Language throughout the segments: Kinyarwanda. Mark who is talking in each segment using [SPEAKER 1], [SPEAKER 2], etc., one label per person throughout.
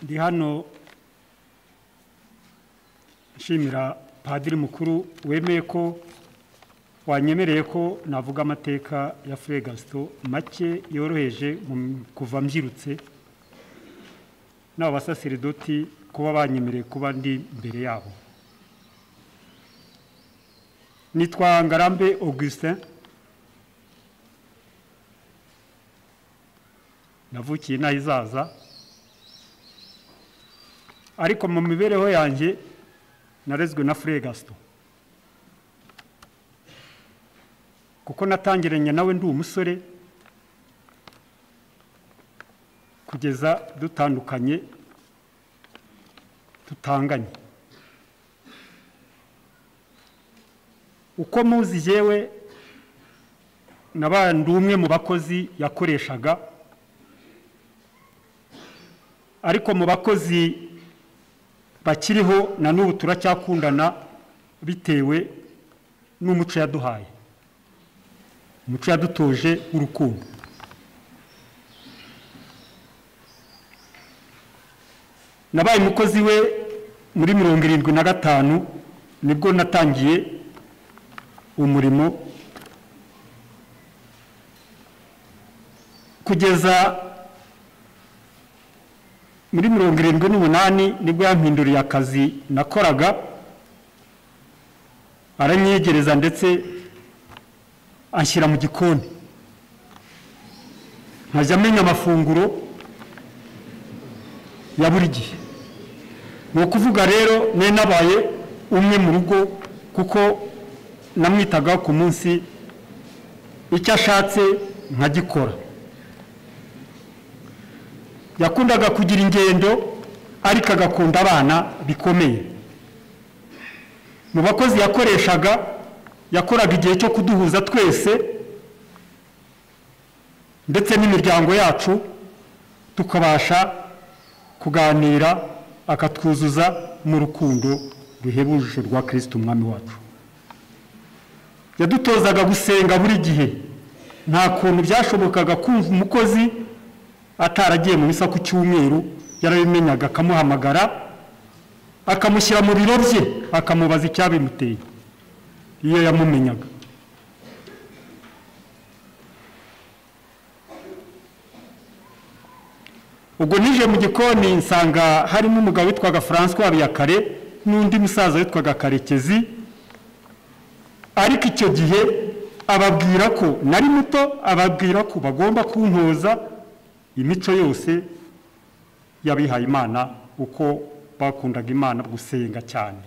[SPEAKER 1] ndi hano nshimira padiri mukuru wemeye ko wanyemereye ko navuga amateka ya furegasito make yoroheje mu kuva mbyirutse n'aba basaseridoti kuba banyemereye kuba ndi imbere yabo nitwa ngarambe augustin navukiye inaha izaza ariko mu mibereho yanjye narezwe na furegasito kuko natangiranye nawe ndi umusore kugeza dutandukanye tutanganye uko muzi yewe nabandi umwe mu bakozi yakoreshaga ariko mu bakozi bakiriho na n'ubu turacyakundana bitewe n'umuco yaduhaye umuco yadutoje w'urukundo nabaye umukozi we muri mirongo irindwi na gatanu nibwo natangiye umurimo kugeza muri mirongo irindwi n'umunani nibwo yampinduriye akazi nakoraga aranyegereza ndetse anshyira mu gikoni nkajya amenya amafunguro ya buri gihe ni ukuvuga rero nari nabaye umwe mu rugo kuko namwitaga ku munsi icyo ashatse nkagikora yakundaga kugira ingendo ariko agakunda abana bikomeye mu bakozi yakoreshaga yakoraga igihe cyo kuduhuza twese ndetse n'imiryango yacu tukabasha kuganira akatwuzuza mu rukundo ruhebuje rwa kirisiti umwami wacu yadutozaga gusenga buri gihe nta kuntu byashobokaga kumva umukozi ataragiye mu bisa ku cyumweru yarabimenyaga akamuhamagara akamushyira mu biro bye akamubaza icyabimuteye iyo yamumenyaga ubwo nije mu gikoni nsanga harimo umugabo witwaga francois habiyakare n'undi musaza witwaga karekezi ariko icyo gihe ababwira ko nari muto ababwira ko bagomba kuntoza imico yose y'abihaye imana uko bakundaga imana gusenga cyane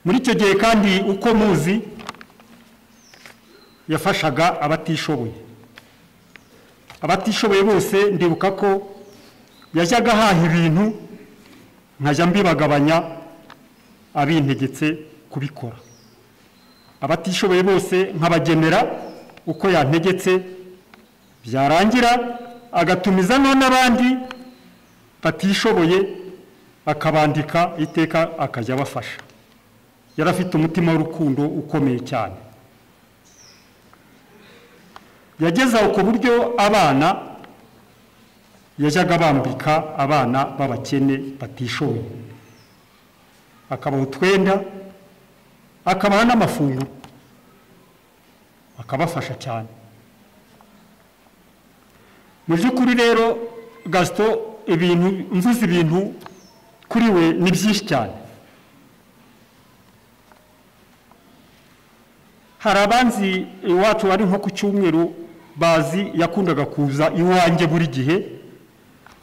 [SPEAKER 1] muri icyo gihe kandi uko muzi yafashaga abatishoboye abatishoboye bose ndibuka ko yajyaga ahaha ibintu nkajya mbibagabanya abintegetse kubikora abatishoboye bose nkabagenera uko yantegetse byarangira agatumiza n'abandi batishoboye akabandika iteka akajya abafasha yari afite umutima w'urukundo ukomeye cyane yageza ku buryo abana yajyaga bambika abana b'abakene batishoboye akabaha utwenda akabaha n'amafunguro akabafasha cyane mu by'ukuri rero gasito ibintu mvuze ibintu kuri we ni byinshi cyane hari abanzi iwacu bari nko ku cyumweru bazi yakundaga kuza iwanjye buri gihe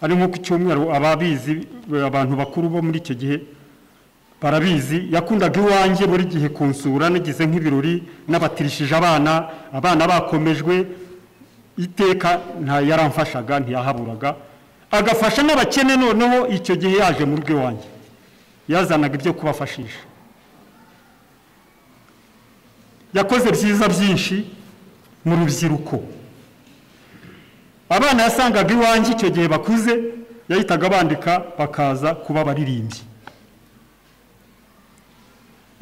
[SPEAKER 1] ari nko ku cyumweru ababizi abantu bakuru bo muri icyo gihe barabizi yakundaga iwanjye buri gihe kunsura nagize nk'ibirori n'abatirishije abana abana bakomejwe iteka yaramfashaga ntiyahaburaga agafasha n'abakene noneho icyo gihe yaje mu rugo iwanjye yazanaga ibyo kubafashisha yakoze byiza byinshi mu rubyiruko abana yasangaga iwanjye icyo gihe bakuze yahitaga bandika bakaza kuba abaririmbyi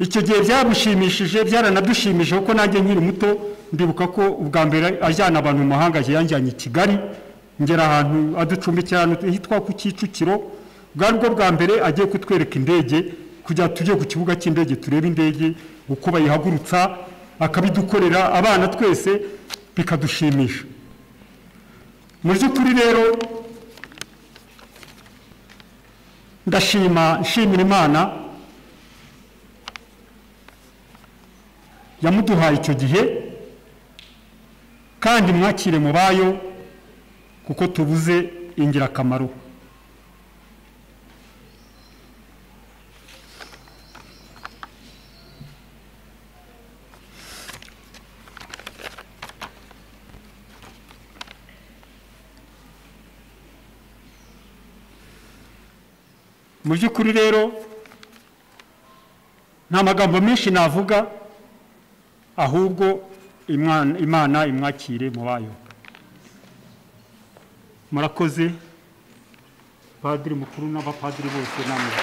[SPEAKER 1] icyo gihe byamushimishije byaranadushimije kuko nanjye nkiri muto ndibuka ko ubwa mbere ajyana abantu mu mahanga yanjyanye i kigali ngera ahantu aducumbikira ahantu hitwa ku kicukiro bwari bwo bwa mbere agiye kutwereka indege kugira tujye ku kibuga cy'indege turebe indege uko bayihagurutsa akabidukorera abana twese bikadushimisha mu by'ukuri rero ndashima nshimira imana yamuduhaye icyo gihe kandi mwakire mu bayo kuko tubuze ingirakamaro mu by'ukuri rero nta magambo menshi navuga ahubwo imwana- imana imwakire mu bayo murakoze padiri mukuru n'abapadiri bose namwe